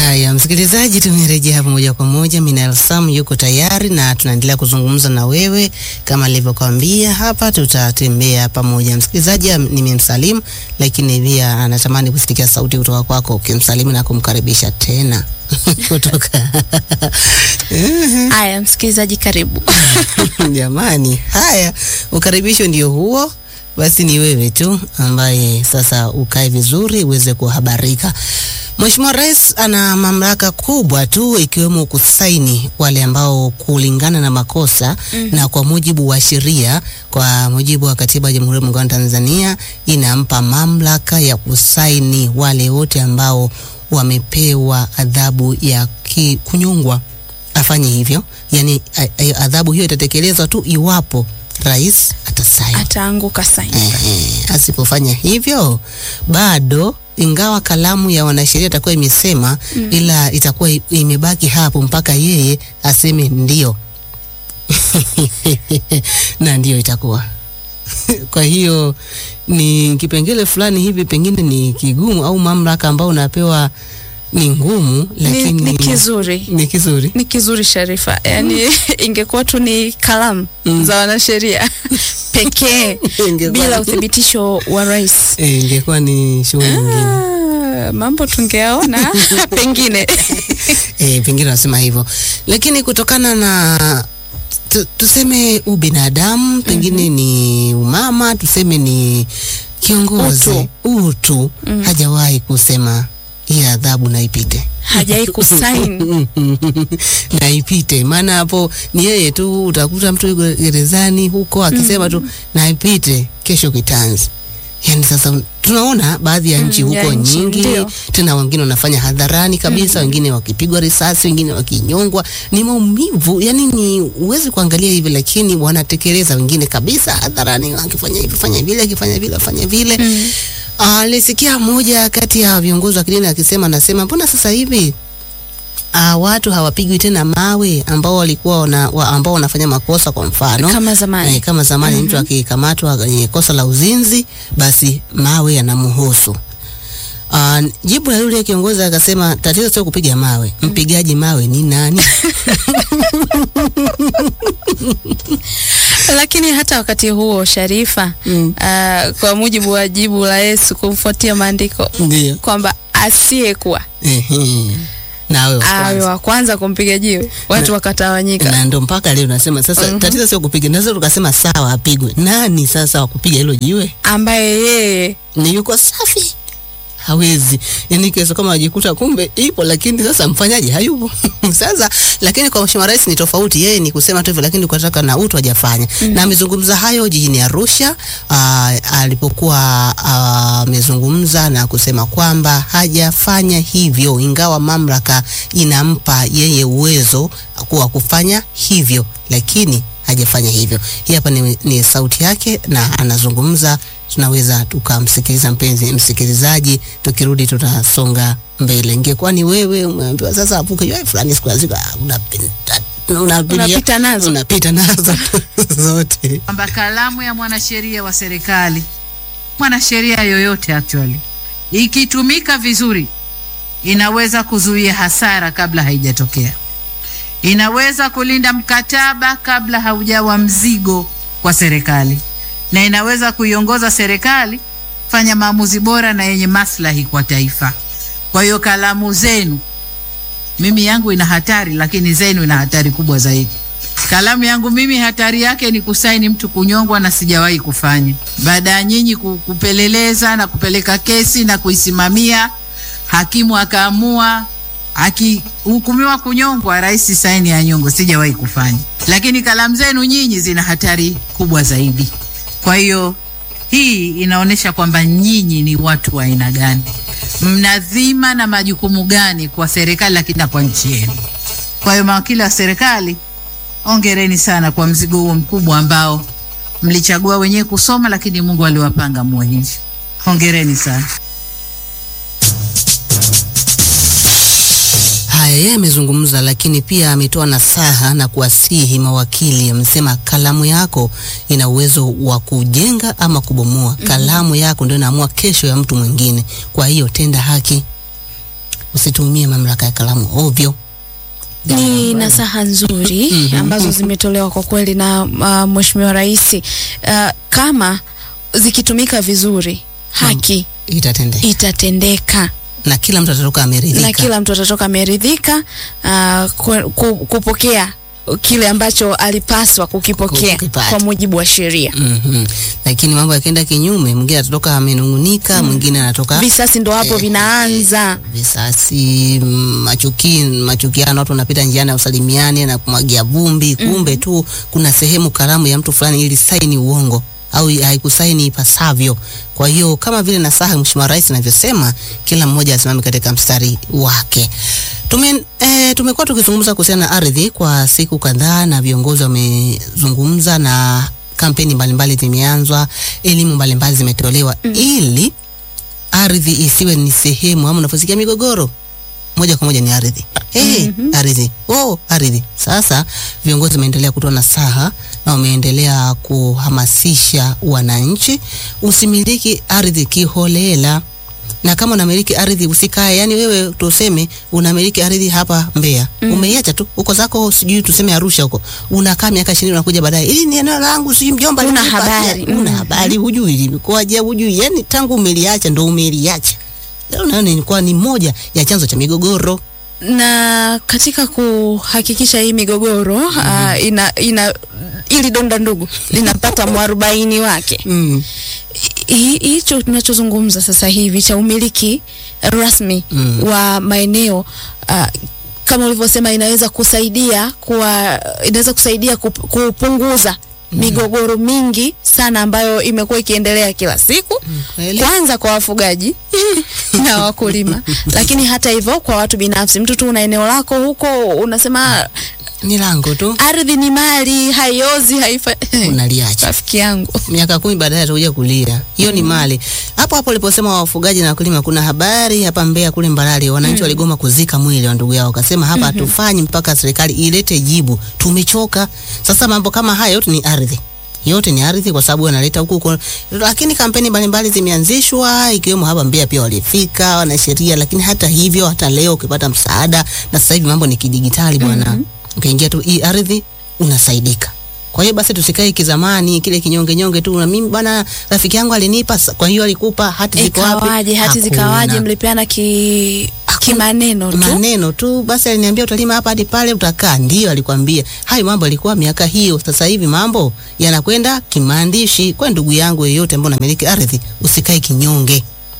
Haya, msikilizaji, tumerejea hapa moja kwa moja. Minal Sam yuko tayari na tunaendelea kuzungumza na wewe kama alivyokwambia hapa, tutatembea pamoja. Msikilizaji am- nimemsalimu, lakini pia anatamani kusikia sauti kutoka kwako ukimsalimu na kumkaribisha tena kutoka Haya, msikilizaji, karibu. Jamani, haya, ukaribisho ndio huo. Basi ni wewe tu ambaye sasa ukae vizuri uweze kuhabarika. Mheshimiwa Rais ana mamlaka kubwa tu ikiwemo kusaini wale ambao kulingana na makosa na kwa mujibu wa sheria, kwa mujibu wa Katiba ya Jamhuri ya Muungano wa Tanzania inampa mamlaka ya kusaini wale wote ambao wamepewa adhabu ya ki, kunyongwa afanye hivyo. Yani a- a- adhabu hiyo itatekelezwa tu iwapo rais atasaini. Ataanguka saini. Ehe, asipofanya hivyo bado, ingawa kalamu ya wanasheria itakuwa imesema ila itakuwa i- imebaki hapo mpaka yeye aseme ndio na ndio itakuwa kwa hiyo ni kipengele fulani hivi, pengine ni kigumu au mamlaka ambayo unapewa ni ngumu, Ni, lakini ni kizuri ni kizuri. ni kizuri Sharifa, yaani ingekuwa tu ni kalamu Mm. za wanasheria pekee Ingekuwa- bila uthibitisho wa rais, Eh, ingekuwa ni shughuli nyingine. ah, mambo tungeaona pengine. E, pengine nasema hivyo, lakini kutokana na tu, tuseme ubinadamu pengine ni umama, tuseme ni kiongozi Utu. utu, hajawahi kusema hii adhabu na ipite Hajai kusaini na ipite. Maana hapo ni yeye tu, utakuta mtu yuko gerezani huko akisema tu na ipite, kesho kitanzi. Yani sasa tunaona baadhi ya nchi Mm, ya huko nchi, nyingi ndio. tena wengine wanafanya hadharani kabisa, wengine wakipigwa risasi, wengine wakinyongwa. Ni maumivu, yani ni uwezi kuangalia hivi, lakini wanatekeleza wengine kabisa hadharani, akifanya hivi fanya vile, akifanya vile fanya vile. Alisikia mmoja kati ya viongozi wa kidini akisema, anasema mbona sasa hivi uh, watu hawapigwi tena mawe ambao walikuwa wana, wa, ambao wanafanya makosa kwa mfano kama zamani. Eh, kama zamani mtu akikamatwa kwenye kosa la uzinzi basi mawe yanamhusu. Uh, jibu la yule kiongozi akasema tatizo sio kupiga mawe, mpigaji mawe ni nani? Lakini hata wakati huo Sharifa, Mm. ah, kwa mujibu wa jibu la Yesu kufuatia maandiko Ndio. kwamba asiyekuwa Ehe. Na wewe awe kwanza. wa kwanza kumpiga jiwe, watu wakatawanyika. Na ndo mpaka leo nasema sasa Mhm. tatizo sio kupiga, naweza tukasema sawa apigwe. Nani sasa wa kupiga hilo jiwe? ambaye yeye ni yuko safi hawezi yani kiweza kama wajikuta kumbe ipo lakini sasa mfanyaji hayupo sasa lakini kwa mheshimiwa rais ni tofauti yeye ni kusema tu hivyo lakini kutaka na utu hajafanya na amezungumza hayo jijini Arusha aa, alipokuwa aa, amezungumza na kusema kwamba hajafanya hivyo ingawa mamlaka inampa yeye uwezo wa kufanya hivyo lakini hajafanya hivyo. Hii hapa ni, ni sauti yake na anazungumza, tunaweza tukamsikiliza mpenzi msikilizaji, tukirudi tutasonga mbele. Ingekuwa ni wewe umeambiwa sasa apuke yeye fulani siku ya siku ah, unapita unapitia- Unapita nazo. unapita nazo zote. kwamba kalamu ya mwanasheria wa serikali, mwanasheria yoyote actually, ikitumika vizuri, inaweza kuzuia hasara kabla haijatokea, inaweza kulinda mkataba kabla haujawa mzigo kwa serikali, na inaweza kuiongoza serikali fanya maamuzi bora na yenye maslahi kwa taifa. Kwa hiyo kalamu zenu, mimi yangu ina hatari, lakini zenu ina hatari kubwa zaidi. Kalamu yangu mimi hatari yake ni kusaini mtu kunyongwa, na sijawahi kufanya. Baada ya nyinyi ku- kupeleleza na kupeleka kesi na kuisimamia, hakimu akaamua, akihukumiwa kunyongwa, rais saini ya nyongo, sijawahi kufanya. Lakini kalamu zenu nyinyi zina hatari kubwa zaidi. Kwa hiyo hii inaonyesha kwamba nyinyi ni watu wa aina gani, mna dhima na majukumu gani kwa serikali, lakini na kwa nchi yenu. Kwa hiyo mawakili wa serikali Ongereni sana kwa mzigo huo mkubwa ambao mlichagua wenyewe kusoma, lakini Mungu aliwapanga muwe hivi. Hongereni sana. Haya, yeye amezungumza, lakini pia ametoa nasaha na kuwasihi mawakili. Amesema kalamu yako ina uwezo wa kujenga ama kubomoa. Kalamu yako ndio inaamua kesho ya mtu mwingine. Kwa hiyo tenda haki, wasitumie mamlaka ya kalamu ovyo. Ni nasaha nzuri ambazo zimetolewa kwa kweli na uh, Mheshimiwa Rais uh, kama zikitumika vizuri haki Itatendeka itatendeka na kila mtu atatoka ameridhika. na kila mtu atatoka ameridhika uh, ku, ku, kupokea kile ambacho alipaswa kukipokea Kukipata. kwa mujibu wa sheria. Mhm. Lakini mambo yakienda kinyume, mwingine atatoka amenung'unika, mwingine anatoka Visasi ndo hapo Eh, vinaanza. visasi, mm, machuki, machukiano, watu wanapita njiani usalimiane na kumwagia vumbi, kumbe tu kuna sehemu kalamu ya mtu fulani ili saini uongo au haikusaini ipasavyo. Kwa hiyo kama vile nasaha Mheshimiwa Rais anavyosema, kila mmoja asimame katika mstari wake. Tume, e, tumekuwa tukizungumza kuhusiana na ardhi kwa siku kadhaa na viongozi wamezungumza na kampeni mbalimbali zimeanzwa, elimu mbalimbali zimetolewa ili ardhi isiwe ni sehemu ama unaposikia migogoro moja kwa moja ni ardhi. Hey, ardhi. Oh, ardhi. Sasa viongozi wameendelea kutoa nasaha na wameendelea kuhamasisha wananchi usimiliki ardhi kiholela. Na kama unamiliki ardhi usikae, yani wewe tuseme unamiliki ardhi hapa Mbeya, umeiacha tu uko zako sijui tuseme Arusha huko. Unakaa miaka 20 unakuja baadaye. Hili ni eneo langu sijui mjomba Huna alinipatia." habari. Huna Mm. habari, hujui limekuwaje, hujui. Yani tangu umeliacha ndo umeliacha. Leo naona ilikuwa ni moja ya chanzo cha migogoro. na katika kuhakikisha hii migogoro uh, ina, ina ili donda ndugu linapata mwarobaini wake. Mm. Hi- Hicho tunachozungumza sasa hivi cha umiliki rasmi Mm. wa maeneo uh, kama ulivyosema, inaweza kusaidia kuwa, inaweza kusaidia kup- kupunguza migogoro mingi sana ambayo imekuwa ikiendelea kila siku Kweli? kwanza kwa wafugaji na wakulima, lakini hata hivyo kwa watu binafsi. Mtu tu una eneo lako huko, unasema Ni lango tu ardhi ni mali, haiozi, haifa unaliacha. rafiki yangu Miaka kumi baadaye atakuja kulia. Hiyo ni mali. Hapo hapo uliposema wafugaji na wakulima, kuna habari hapa Mbeya kule Mbarali, wananchi waligoma kuzika mwili wa ndugu yao, wakasema hapa hatufanyi mpaka serikali ilete jibu, tumechoka. Sasa mambo kama haya yote ni ardhi yote ni ardhi kwa sababu wanaleta huku huko, lakini kampeni mbalimbali zimeanzishwa ikiwemo hapa Mbeya pia walifika wanasheria, lakini hata hivyo, hata leo ukipata msaada, na sasa hivi mambo ni kidigitali bwana, ukiingia tu hii ardhi unasaidika. Kwa hiyo basi tusikae kizamani kile kinyonge nyonge tu, na mimi bwana rafiki yangu alinipa, sa- kwa hiyo alikupa hati ziko wapi? ikawaje, hati Hakuna. zikawaje, mlipeana ki kimaneno tu maneno tu basi, aliniambia utalima hapa hadi pale utakaa. Ndio alikwambia hayo mambo, alikuwa miaka hiyo. Sasa hivi mambo yanakwenda kimaandishi. Kwa ndugu yangu yeyote ambaye unamiliki ardhi, usikae kinyonge.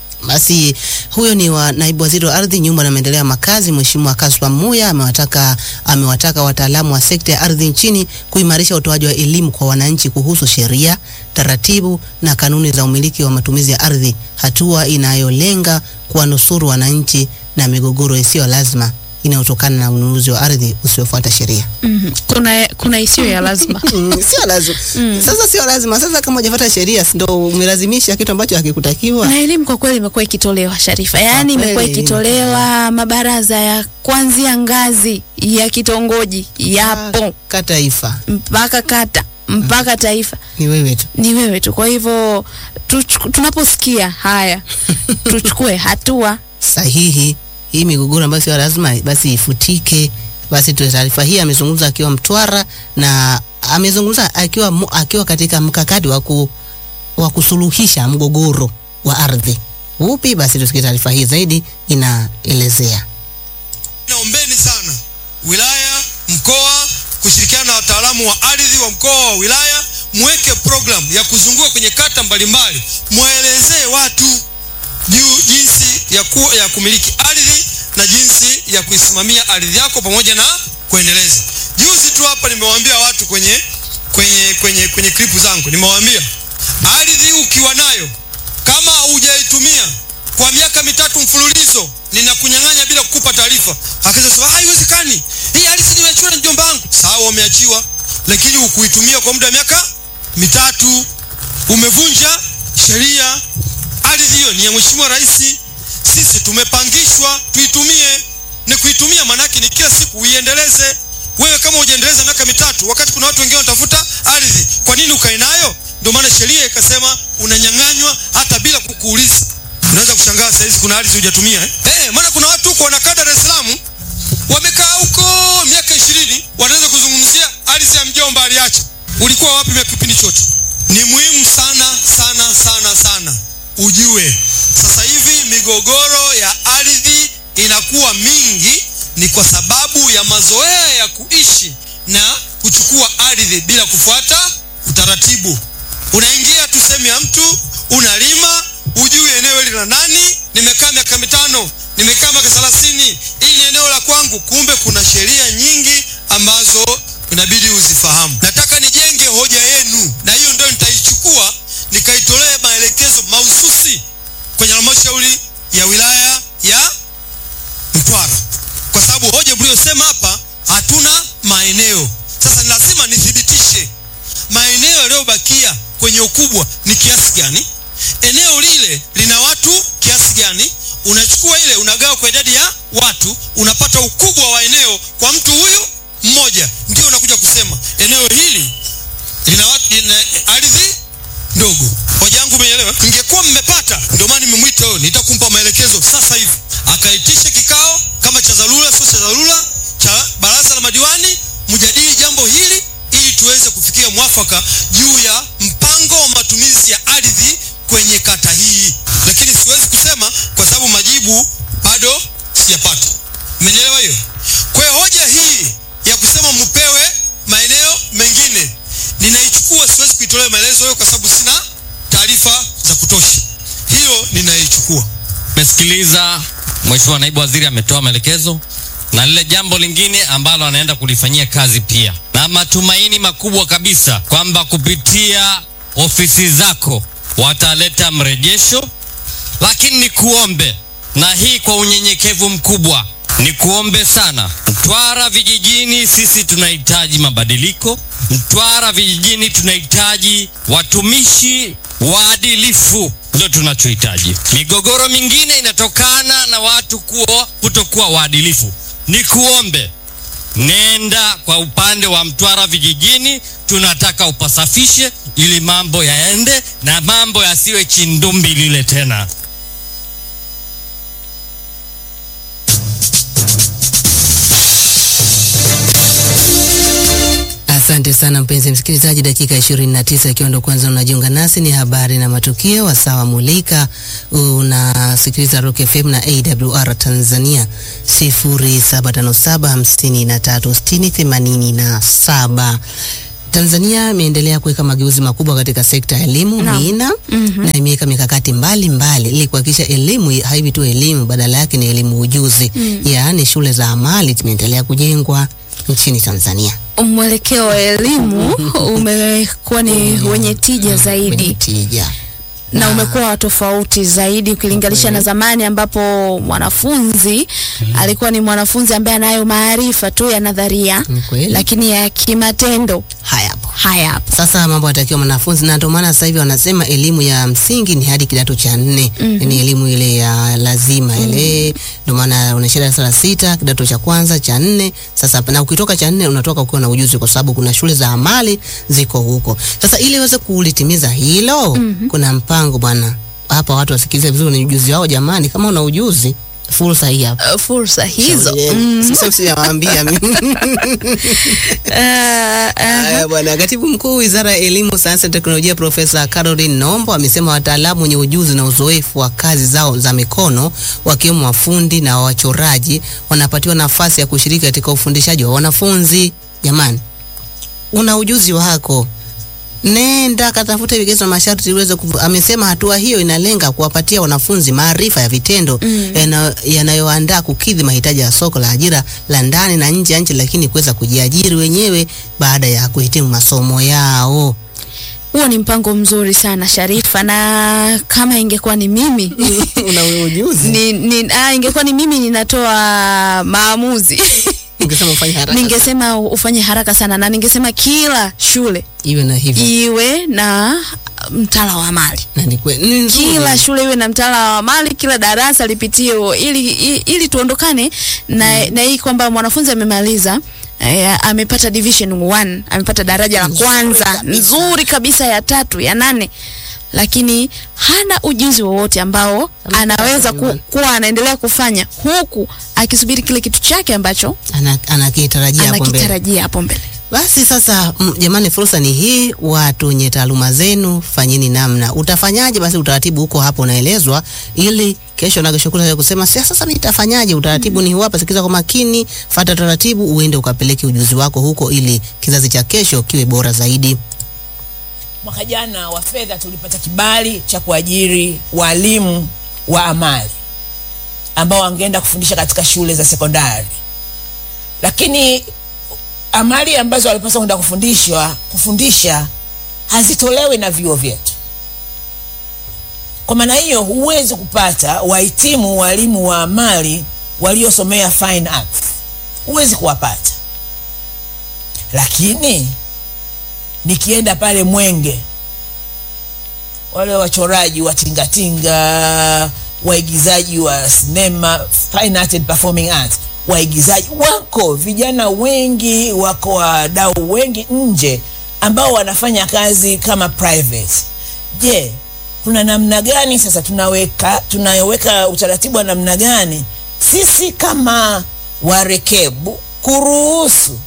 Basi huyo ni wa naibu waziri wa ardhi, nyumba na maendeleo ya makazi, Mheshimiwa Kaswa Muya amewataka amewataka wataalamu wa sekta ya ardhi nchini kuimarisha utoaji wa elimu kwa wananchi kuhusu sheria, taratibu na kanuni za umiliki wa matumizi ya ardhi, hatua inayolenga kuwanusuru wananchi na migogoro isiyo lazima inayotokana na ununuzi wa ardhi usiofuata sheria. Mhm. kuna kuna isiyo ya lazima Mm, sio lazima. Sasa sio lazima. Sasa kama hujafuata sheria, si ndo umelazimisha kitu ambacho hakikutakiwa? na elimu kwa kweli imekuwa ikitolewa Sharifa, yaani Kwa imekuwa kweli. ikitolewa mabaraza ya kuanzia ngazi ya kitongoji yapo Ka taifa mpaka kata mpaka taifa, ni wewe tu. ni wewe tu. Kwa hivyo tuchu- tunaposikia haya tuchukue hatua. sahihi. Hii migogoro ambayo sio lazima basi ifutike. Basi tu taarifa hii amezungumza akiwa Mtwara na amezungumza akiwa mu- akiwa katika mkakati wa ku, wa kusuluhisha mgogoro wa ardhi. Upi? Basi tusikie taarifa hii zaidi inaelezea. Naombeni sana wilaya, mkoa kushirikiana na wataalamu wa ardhi wa mkoa wa wilaya, mweke program ya kuzunguka kwenye kata mbalimbali, mwaelezee watu juu jinsi ya, ku, ya kumiliki ardhi na jinsi ya kuisimamia ardhi yako pamoja na kuendeleza. Juzi tu hapa nimewaambia watu kwenye kwenye kwenye kwenye klipu zangu, nimewaambia ardhi ukiwa nayo kama hujaitumia kwa miaka mitatu mfululizo ninakunyang'anya bila kukupa taarifa. Akaweza sema haiwezekani, hii ardhi nimeachiwa na mjomba wangu. Sawa, umeachiwa, lakini hukuitumia kwa muda wa miaka mitatu, umevunja sheria. Ardhi hiyo ni ya Mheshimiwa Rais, sisi tumepangishwa tuitumie. Ni kuitumia maanake ni kila siku uiendeleze. Wewe kama hujaendeleza miaka mitatu, wakati kuna watu wengine wanatafuta ardhi, kwa nini ukae nayo? Ndio maana sheria ikasema unanyang'anywa hata bila kukuuliza. Unaweza kushangaa saa hizi kuna ardhi hujatumia eh? Eh, maana kuna watu huko wanakata ni muhimu sana sana sana sana ujue sasa hivi migogoro ya ardhi inakuwa mingi ni kwa sababu ya mazoea ya kuishi na kuchukua ardhi bila kufuata utaratibu unaingia tu sehemu ya mtu unalima ujui eneo hili la nani nimekaa miaka mitano nimekaa miaka thelathini hili ni eneo la kwangu kumbe kuna sheria nyingi ambazo inabidi uzifahamu nataka nijenge hoja yenu na hiyo ndio nitaichukua nikaitolee maelekezo mahususi kwenye halmashauri ya wilaya ya Mtwara, kwa sababu hoja mliyosema hapa, hatuna maeneo. Sasa ni lazima nithibitishe maeneo yaliyobakia kwenye ukubwa ni kiasi gani, eneo lile lina watu kiasi gani. Unachukua ile unagawa kwa idadi ya watu, unapata ukubwa wa eneo kwa mtu huyu mmoja, ndio unakuja kusema eneo hili lina, watu, lina ardhi ndogo. Hoja yangu umeelewa? Ingekuwa mmepata, ndio maana nimemwita huyo, nitakumpa maelekezo sasa hivi, akaitishe kikao kama cha dharura, sio cha dharura, cha baraza la madiwani, mjadili jambo hili ili tuweze kufikia mwafaka juu ya mpango wa matumizi ya ardhi kwenye kata hii, lakini siwezi kusema kwa sababu majibu bado sijapata. Mmenielewa hiyo? Kwa hiyo hoja hii ya kusema mpewe maeneo mengine ninaichukua, siwezi kuitolea maelezo hayo kwa sababu sina taarifa za kutosha. Hiyo ninaichukua. Mesikiliza Mheshimiwa Naibu Waziri ametoa maelekezo na lile jambo lingine ambalo anaenda kulifanyia kazi pia, na matumaini makubwa kabisa kwamba kupitia ofisi zako wataleta mrejesho, lakini nikuombe na hii kwa unyenyekevu mkubwa, nikuombe sana, Mtwara vijijini sisi tunahitaji mabadiliko. Mtwara vijijini tunahitaji watumishi waadilifu, ndio tunachohitaji. Migogoro mingine inatokana na watu kuwa kutokuwa waadilifu. Nikuombe nenda kwa upande wa Mtwara vijijini, tunataka upasafishe ili mambo yaende na mambo yasiwe chindumbi lile tena. Asante sana mpenzi msikilizaji, dakika 29 ikiwa ndo kwanza unajiunga nasi, ni habari na matukio wasawa mulika. Unasikiliza Rock FM na AWR Tanzania 0757536087. Tanzania imeendelea kuweka mageuzi makubwa katika sekta ya elimu Naam. Mina na imeweka mikakati mbalimbali ili kuhakikisha elimu haivi tu elimu, badala yake ni elimu ujuzi, yaani shule za amali zimeendelea kujengwa nchini Tanzania. Mwelekeo wa elimu umekuwa ni wenye tija Wenye zaidi tija. na umekuwa wa tofauti zaidi ukilinganisha na zamani ambapo mwanafunzi alikuwa ni mwanafunzi ambaye anayo maarifa tu ya nadharia, Ni kweli. lakini ya kimatendo Haya hapo. hayapo. Sasa mambo yanatakiwa mwanafunzi, na ndio maana sasa hivi wanasema elimu ya msingi ni hadi kidato cha nne. Ni elimu ile ya lazima ile, ndio maana unaishia darasa la sita, kidato cha kwanza, cha nne. Sasa na ukitoka cha nne unatoka ukiwa na ujuzi, kwa sababu kuna shule za amali ziko huko. Sasa ili uweze kulitimiza hilo, kuna mpango bwana. Hapa watu wasikilize vizuri, ni ujuzi wao jamani. Kama una ujuzi, fursa hii hapa. Uh, fursa hizo Shauri yenu. Sasa sijawaambia mimi. Ah, ah, Haya bwana, katibu mkuu wizara ya elimu, sayansi na teknolojia Profesa Caroline Nombo amesema wataalamu wenye ujuzi na uzoefu wa kazi zao za mikono wakiwemo wafundi na wachoraji wanapatiwa nafasi ya kushiriki katika ufundishaji wa wanafunzi. Jamani, una ujuzi wako, nenda katafute vigezo na masharti uweze kufu. Amesema hatua hiyo inalenga kuwapatia wanafunzi maarifa ya vitendo yana- yanayoandaa kukidhi mahitaji ya soko la ajira la ndani na nje ya nchi, lakini kuweza kujiajiri wenyewe baada ya kuhitimu masomo yao. huo ni mpango mzuri sana Sharifa, na kama ingekuwa ni mimi una ujuzi ni, ni, ah, ingekuwa ni mimi ninatoa maamuzi ningesema ufanye haraka ningesema ufanye haraka sana, na ningesema kila shule iwe na hivi iwe na mtaala wa mali na ni kweli ni nzuri. kila shule iwe na mtaala wa mali, kila darasa lipitie huo, ili, ili, ili tuondokane na, na hii kwamba mwanafunzi amemaliza eh, amepata division 1 amepata daraja la Nzuri kwanza kabisa. nzuri kabisa ya tatu ya nane lakini hana ujuzi wowote ambao Amepata anaweza ku, division kuwa anaendelea kufanya huku akisubiri kile kitu chake ambacho Ana- anakitarajia hapo mbele. anakitarajia hapo mbele. Basi sasa mm, jamani, fursa ni hii. Watu wenye taaluma zenu, fanyeni namna. Utafanyaje? Basi utaratibu huko hapo unaelezwa, ili kesho na kesho kutwa kusema "Sia, sasa mimi nitafanyaje? Utaratibu ni huu hapa, sikiza kwa makini, fata taratibu, uende ukapeleke ujuzi wako huko, ili kizazi cha kesho kiwe bora zaidi. Mwaka jana wa fedha tulipata kibali cha kuajiri walimu wa amali ambao wangeenda kufundisha katika shule za sekondari, lakini amali ambazo walipaswa kwenda kufundishwa kufundisha hazitolewi na vyuo vyetu. Kwa maana hiyo, huwezi kupata wahitimu walimu wa amali waliosomea fine arts, huwezi kuwapata. Lakini nikienda pale Mwenge, wale wachoraji wa tingatinga, waigizaji wa sinema, fine art and performing arts, waigizaji wako, vijana wengi wako, wadau wengi nje ambao wanafanya kazi kama private. Je, tuna namna gani sasa tunaweka tunaweka utaratibu wa namna gani sisi kama warekebu kuruhusu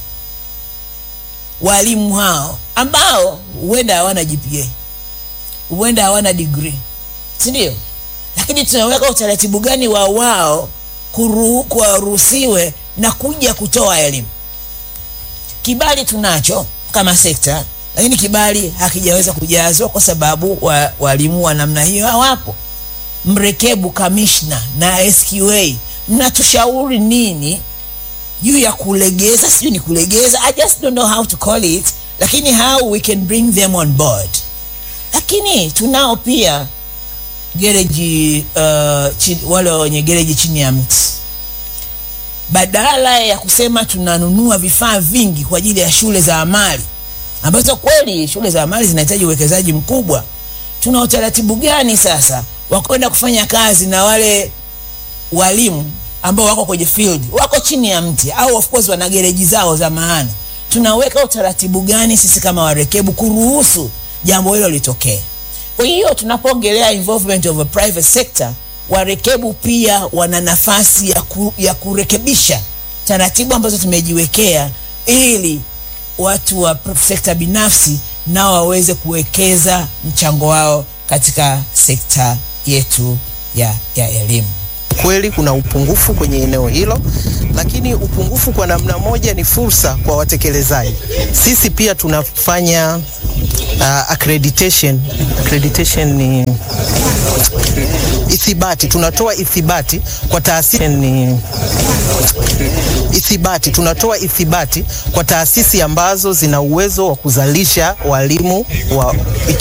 walimu hao ambao huenda hawana GPA, huenda hawana degree, si ndio? Lakini tunaweka utaratibu gani wa wao kuru- kuwaruhusiwe na kuja kutoa elimu? Kibali tunacho kama sekta, lakini kibali hakijaweza kujazwa kwa sababu wa, walimu wa namna hiyo hawapo. Mrekebu, kamishna na SQA, mnatushauri nini juu ya kulegeza, sijui ni kulegeza, I just don't know how to call it, lakini how we can bring them on board. Lakini tunao pia gereji uh, chini, wale wenye gereji chini ya mti, badala ya kusema tunanunua vifaa vingi kwa ajili ya shule za amali ambazo kweli shule za amali zinahitaji uwekezaji mkubwa, tuna utaratibu gani sasa wa kwenda kufanya kazi na wale walimu ambao wako kwenye field wako chini ya mti au of course wana gereji zao za maana. Tunaweka utaratibu gani sisi kama warekebu kuruhusu jambo hilo litokee? Kwa hiyo tunapoongelea involvement of a private sector, warekebu pia wana nafasi ya, ku, ya kurekebisha taratibu ambazo tumejiwekea ili watu wa sekta binafsi nao waweze kuwekeza mchango wao katika sekta yetu ya, ya elimu. Kweli kuna upungufu kwenye eneo hilo, lakini upungufu kwa namna moja ni fursa kwa watekelezaji. Sisi pia tunafanya uh, accreditation. Accreditation ni ithibati, tunatoa ithibati kwa taasisi ni ithibati, tunatoa ithibati kwa taasisi ambazo zina uwezo wa kuzalisha walimu wa